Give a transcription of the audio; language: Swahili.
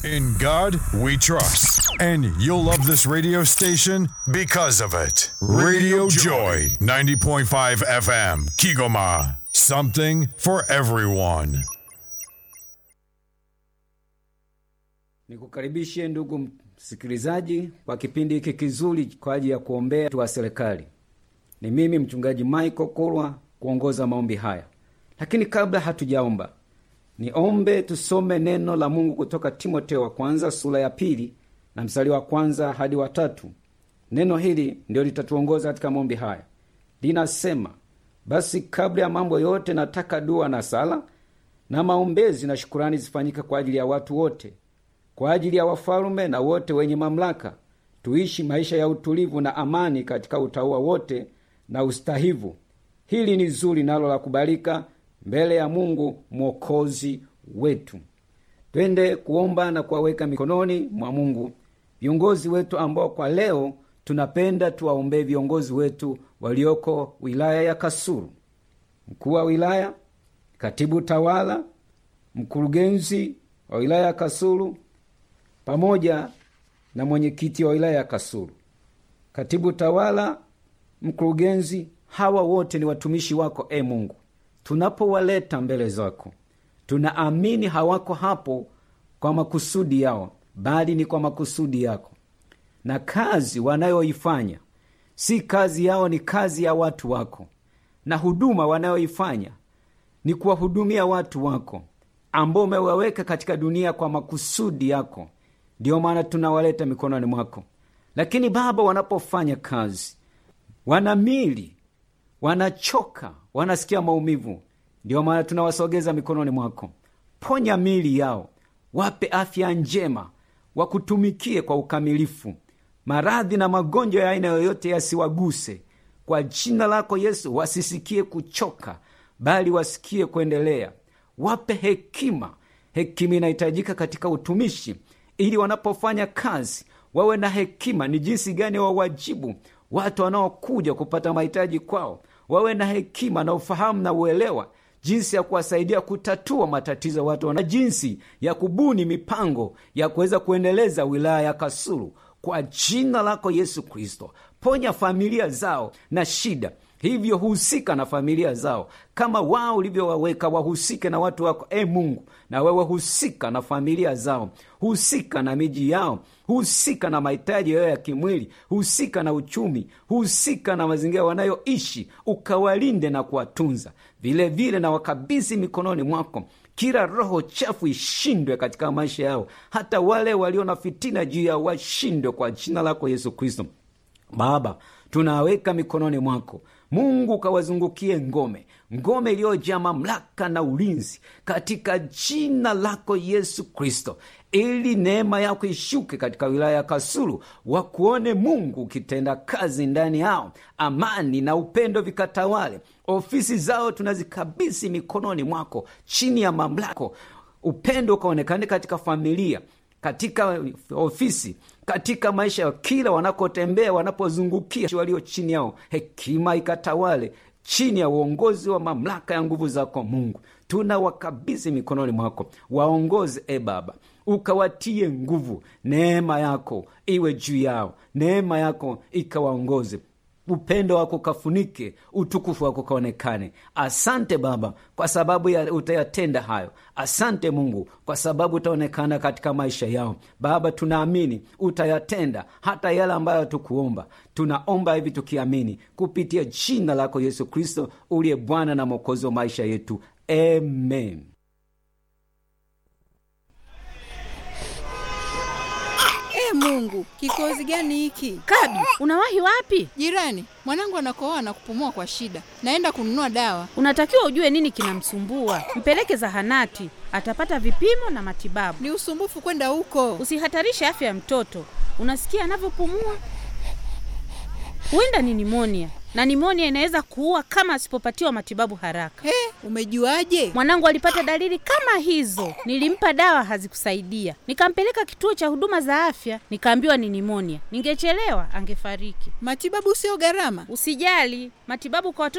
In God we trust. And you'll love this radio station because of it. Radio Joy, 90.5 FM, Kigoma. Something for everyone. Nikukaribishe ndugu msikilizaji kwa kipindi hiki kizuri kwa ajili ya kuombea watu wa serikali. Ni mimi mchungaji Michael Kulwa kuongoza maombi haya, lakini kabla hatujaomba, niombe tusome neno la Mungu kutoka Timoteo wa kwanza sura ya pili na mstari wa kwanza hadi wa tatu. Neno hili ndio litatuongoza katika maombi haya. Linasema, basi kabla ya mambo yote nataka dua na sala na maombezi na shukurani zifanyike kwa ajili ya watu wote kwa ajili ya wafalume na wote wenye mamlaka, tuishi maisha ya utulivu na amani katika utaua wote na ustahivu. Hili ni zuri nalo la kubalika mbele ya Mungu mwokozi wetu. Twende kuomba na kuwaweka mikononi mwa Mungu viongozi wetu ambao kwa leo tunapenda tuwaombee viongozi wetu walioko wilaya ya Kasulu, mkuu wa wilaya, katibu tawala, mkurugenzi wa wilaya ya Kasulu pamoja na mwenyekiti wa wilaya ya Kasulu, katibu tawala, mkurugenzi. Hawa wote ni watumishi wako, e Mungu. Tunapowaleta mbele zako, tunaamini hawako hapo kwa makusudi yao, bali ni kwa makusudi yako, na kazi wanayoifanya si kazi yao, ni kazi ya watu wako, na huduma wanayoifanya ni kuwahudumia watu wako ambao umewaweka katika dunia kwa makusudi yako. Ndiyo maana tunawaleta mikononi mwako. Lakini Baba, wanapofanya kazi wana mili, wanachoka, wanasikia maumivu. Ndiyo maana tunawasogeza mikononi mwako. Ponya mili yao, wape afya njema, wakutumikie kwa ukamilifu. Maradhi na magonjwa ya aina yoyote yasiwaguse kwa jina lako Yesu. Wasisikie kuchoka, bali wasikie kuendelea. Wape hekima. Hekima inahitajika katika utumishi ili wanapofanya kazi wawe na hekima, ni jinsi gani wawajibu watu wanaokuja kupata mahitaji kwao. Wawe na hekima na ufahamu na uelewa jinsi ya kuwasaidia kutatua matatizo watu wana, jinsi ya kubuni mipango ya kuweza kuendeleza wilaya ya Kasulu kwa jina lako Yesu Kristo. Ponya familia zao na shida hivyo husika na familia zao kama wao ulivyowaweka wahusike na watu wako, e Mungu, na wewe husika na familia zao, husika na miji yao, husika na mahitaji yao ya kimwili, husika na uchumi, husika na mazingira wanayoishi, ukawalinde na kuwatunza vilevile, na wakabidhi mikononi mwako kila roho chafu ishindwe katika maisha yao, hata wale walio na fitina juu yao washindwe kwa jina lako Yesu Kristo. Baba, tunaweka mikononi mwako Mungu, ukawazungukie ngome, ngome iliyojaa mamlaka na ulinzi katika jina lako Yesu Kristo, ili neema yako ishuke katika wilaya ya Kasulu, wakuone Mungu ukitenda kazi ndani yao, amani na upendo vikatawale. Ofisi zao tunazikabidhi mikononi mwako, chini ya mamlako, upendo ukaonekane katika familia katika ofisi katika maisha ya kila wanakotembea, wanapozungukia walio chini yao, hekima ikatawale chini ya uongozi wa mamlaka ya nguvu zako Mungu. Tuna wakabidhi mikononi mwako, waongoze e Baba, ukawatie nguvu, neema yako iwe juu yao, neema yako ikawaongoze upendo wako ukafunike, utukufu wako ukaonekane. Asante Baba kwa sababu ya utayatenda hayo. Asante Mungu kwa sababu utaonekana katika maisha yao. Baba, tunaamini utayatenda hata yale ambayo hatukuomba. Tunaomba hivi tukiamini kupitia jina lako Yesu Kristo, uliye Bwana na Mwokozi wa maisha yetu, amen. E Mungu, kikozi gani hiki? Kabi, unawahi wapi? Jirani, mwanangu anakohoa na kupumua kwa shida, naenda kununua dawa. Unatakiwa ujue nini kinamsumbua, mpeleke zahanati, atapata vipimo na matibabu. Ni usumbufu kwenda huko. Usihatarishe afya ya mtoto. Unasikia anavyopumua? Huenda ni nimonia, na nimonia inaweza kuua kama asipopatiwa matibabu haraka. He, umejuaje? Mwanangu alipata dalili kama hizo, nilimpa dawa hazikusaidia, nikampeleka kituo cha huduma za afya, nikaambiwa ni nimonia. Ningechelewa angefariki. Matibabu sio gharama. Usijali, matibabu kwa watoto